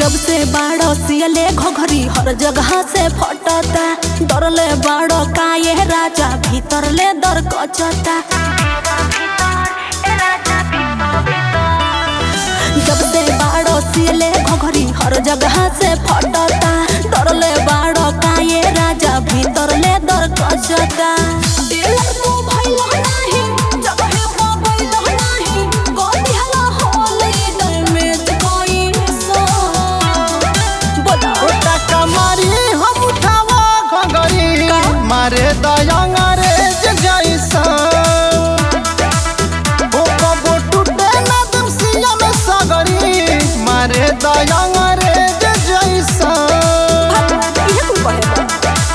जब से बाड़ो सियले घोघरी हर जगह से फटता डरले बाड़ो काये राजा भीतर ले दर कचता जब से बाड़ो सियले घोघरी हर जगह से फटता डरले बाड़ो काये राजा भीतर ले दर कचता दिल को भइलो नाही जगहे पा भइलो नाही गोदी हला होले डैमेज कोई सो बोला ओटा कमारी हम उठावा घंगरी का? मारे दयंगा रे जैसा ओ कबो टूटे ना तुम सिया में सगरी मारे दयंगा रे जैसा ये तू कहेगा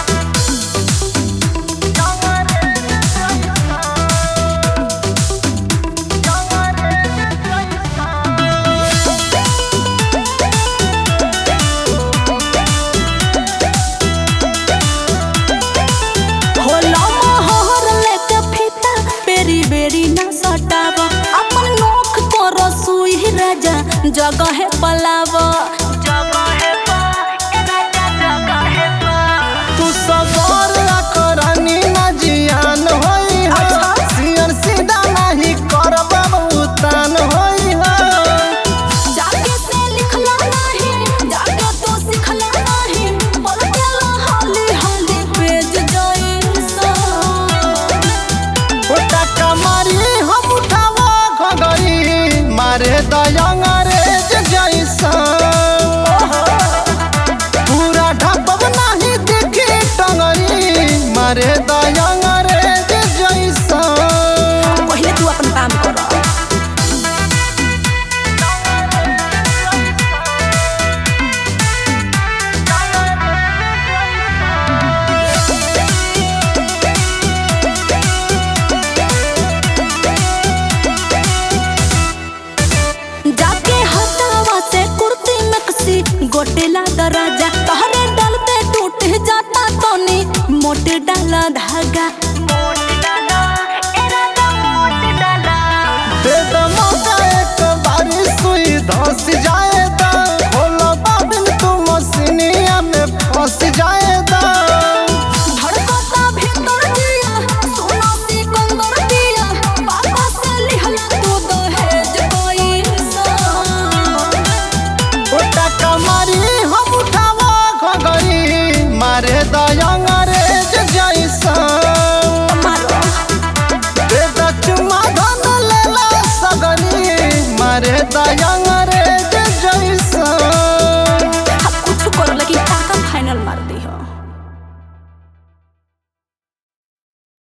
होला मोहर लेके फीता बेरी बेरी ना सटाव अपन नोख को रसुई राजा जगह पलाव तू सबर करनी ना जियान होई हो अच्छा। सियर सीधा नहीं करब उतान होई हो जाके से लिखला नहीं जाके तो सिखला नहीं बोल केला हाली हाली पेज जाई सा ओटा कमारी हम उठावा घगरी मारे दयंगा रे जैसा पूरा ढपब नहीं देखी टंगरी मारे दयंगा रे जैसा पहले तू अपन काम कर जाके हटावा से कुर्ती में कसी गोटेला दराजा तहरे डलते टूट जाता तोनी मोटे डाला धागा दे द मौका एक बारी सुई धस जाए दा खोलो बाबिन तू मसीनिया में फंस जाए दा धड़कता भीतर दिया सोना सिकंदर दिया पापा से लिहला तू दहेज कोई सा ओटा कमारी हम उठावा घगरी मारे दयंगा रे जैसा मारो दे द चुमा धन लेला सगनी मारे दयंगा